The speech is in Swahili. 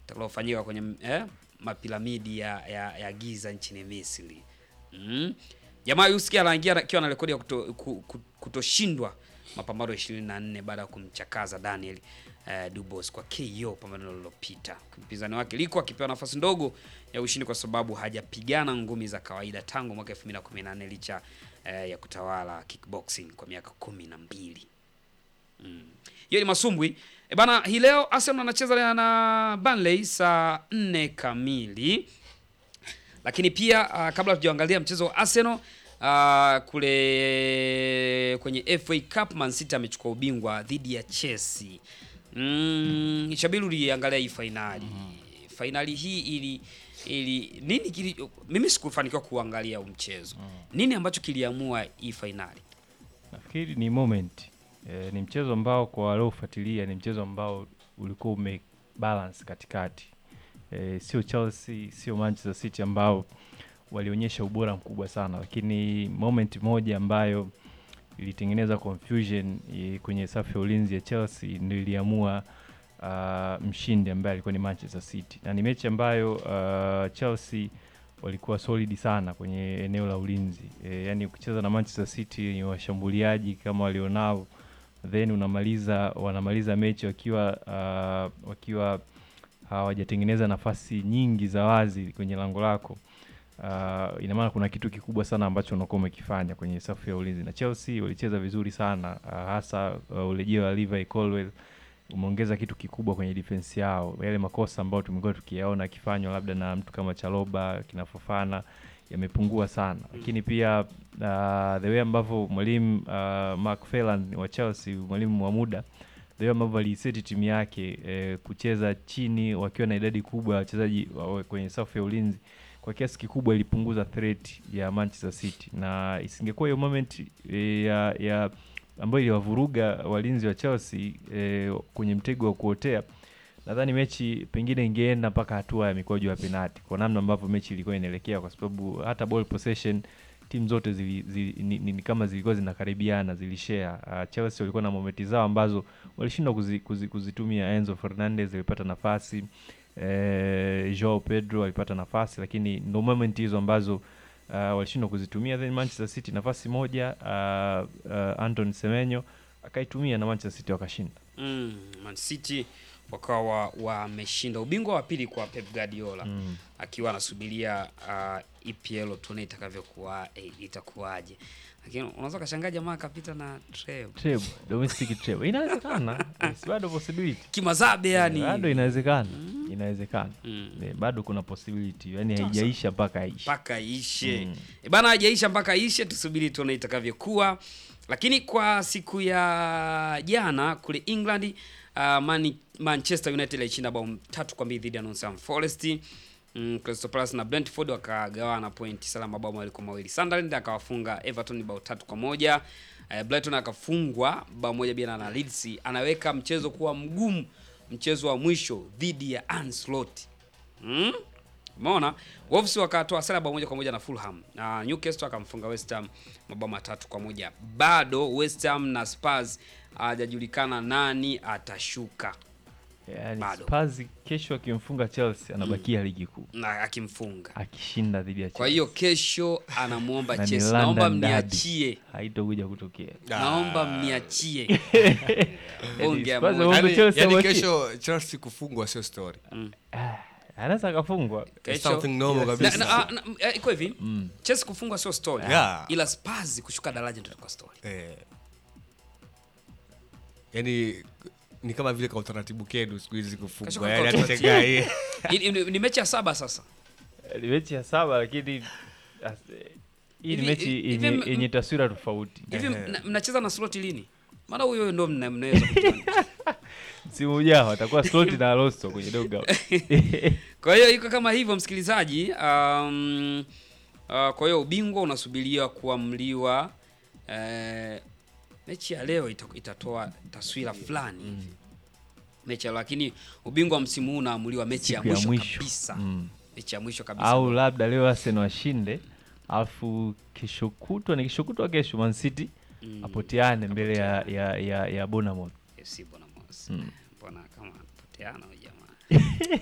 utakalofanyika kwenye eh, mapiramidi ya, ya, ya Giza nchini Misri. Mm. Jamaa Yuski anaingia akiwa na rekodi ya kuto, ku- ku- kutoshindwa mapambano 24 baada ya kumchakaza Daniel eh, Dubois kwa KO pambano lililopita. Mpinzani wake liko akipewa nafasi ndogo ya ushindi kwa sababu hajapigana ngumi za kawaida tangu mwaka 2014 licha eh, ya kutawala kickboxing kwa miaka kumi na mbili. Mm. Hiyo ni masumbwi. E bana, hii leo Arsenal anacheza na Burnley saa 4 kamili. Lakini pia uh, kabla tujaangalia mchezo wa Arsenal uh, kule kwenye FA Cup Man City amechukua ubingwa dhidi ya Chelsea. Mm, Shabiru uliangalia hii fainali. Fainali hii ili ili nini kili, mimi sikufanikiwa kuangalia huu mchezo. Nini ambacho kiliamua hii fainali? Nafikiri ni moment e, ni mchezo ambao kwa waliofuatilia ni mchezo ambao ulikuwa ume balance katikati e, sio Chelsea sio Manchester City ambao walionyesha ubora mkubwa sana, lakini moment moja ambayo ilitengeneza confusion e, kwenye safu ya ulinzi ya Chelsea ndio iliamua uh, mshindi ambaye alikuwa ni Manchester City, na ni mechi ambayo uh, Chelsea walikuwa solid sana kwenye eneo la ulinzi e, yani ukicheza na Manchester City ni washambuliaji kama walionao, then unamaliza wanamaliza mechi wakiwa uh, wakiwa hawajatengeneza nafasi nyingi za wazi kwenye lango lako. Uh, ina maana kuna kitu kikubwa sana ambacho unakuwa umekifanya kwenye safu ya ulinzi, na Chelsea walicheza vizuri sana uh, hasa uh, urejeo wa Levi Colwill umeongeza kitu kikubwa kwenye defense yao. Yale makosa ambayo tumekuwa tukiyaona akifanywa labda na mtu kama Chaloba kina Fofana yamepungua sana, lakini pia uh, the way ambavyo mwalimu uh, Mark Felan wa Chelsea, mwalimu wa muda the way ambavyo aliiseti timu yake eh, kucheza chini wakiwa na idadi kubwa ya wachezaji wa- kwenye safu ya ulinzi kwa kiasi kikubwa ilipunguza threat ya Manchester City, na isingekuwa hiyo moment eh, ya, ya ambayo iliwavuruga walinzi wa Chelsea eh, kwenye mtego wa kuotea, nadhani mechi pengine ingeenda mpaka hatua ya mikwaju ya penalti kwa namna ambavyo mechi ilikuwa inaelekea, kwa sababu hata ball possession timu zote zili, zili, ni, ni, ni kama zilikuwa zinakaribiana zilishare. Uh, Chelsea walikuwa na momenti zao ambazo walishindwa kuzi, kuzi, kuzitumia. Enzo Fernandez alipata nafasi eh, Joao Pedro alipata nafasi, lakini ndo moment hizo ambazo uh, walishindwa kuzitumia. Then Manchester City nafasi moja uh, uh, Anton Semenyo akaitumia na Manchester City wakashinda. Mm, Man City wakawa wameshinda ubingwa wa pili kwa Pep Guardiola Mm. akiwa anasubiria uh, EPL tuone itakavyokuwa eh, itakuwaje, lakini unaweza kashangaa jamaa akapita na treble Treble, domestic treble inawezekana, Yes, bado possibility kimazabe yani. bado inawezekana, inawezekana Mm. Eh, bado kuna possibility, yani Sasa. haijaisha mpaka aishi. mpaka ishe Mm. e bana, haijaisha mpaka ishe, tusubiri tuone itakavyokuwa. Lakini kwa siku ya jana kule England uh, Man Manchester United alishinda bao tatu kwa mbili dhidi ya Nottingham Forest. Mm, Crystal Palace na Brentford wakagawana pointi salama mabao mawili kwa mawili. Sunderland akawafunga Everton bao tatu kwa moja. Uh, Brighton akafungwa bao moja bila na Leeds. Anaweka mchezo kuwa mgumu, mchezo wa mwisho dhidi ya Ancelotti. Mm? Umeona? Wolves wakatoa sare bao moja kwa moja na Fulham. Na Newcastle akamfunga West Ham mabao matatu kwa moja. Bado West Ham na Spurs hajajulikana nani atashuka Yani Bado. Spurs kesho akimfunga Chelsea anabakia ligi kuu na akimfunga. akishinda dhidi ya Kwa Chelsea. hiyo kesho anamuomba Na ni Chelsea, London naomba derby. mniachie. haitokuja kutokea. Naomba mniachie. Ongea Spurs moja. wongo yani, Chelsea yani wabaki- kesho Chelsea kufungwa sio story. Ah, anaweza akafungwa Kesho Something normal Yes. na, kabisa. na, ah, na, eh, iko hivi Chelsea kufungwa sio story Yeah. ila Spurs kushuka daraja ndio itakuwa story. Eh. Yani ni kama vile kwa utaratibu kenu siku hizi Kesho kufungwa. kwa Yani utaratibu. atashangaa Ni, ni, ni mechi ya saba sasa. ni mechi ya saba lakini as- hii ni Hivi- mechi hivi- yenye hivi- yenye taswira tofauti. Hivi Ehe. mna- mnacheza na slot lini? Maana huyo ndo mna- mnaweza kujua. Msimu ujao atakuwa Slot na Alonso kwenye dugout. Kwa hiyo iko kama hivyo msikilizaji. Um, uh, kwa hiyo ubingwa unasubiria kuamliwa. Eh, mechi ya leo ita, itatoa taswira fulani hivi. Mechi ya lakini ubingwa wa msimu huu unaamuliwa mechi ya Siku ya mwisho, mwisho. kabisa. Mm. Mechi ya mwisho kabisa. Au labda leo Arsenal washinde alafu kesho kutwa ni kesho kutwa kesho Man City Mm. apoteane mbele ya ya ya, ya Bournemouth. FC Bournemouth. Mm. Mbona kama poteana huyu jamaa.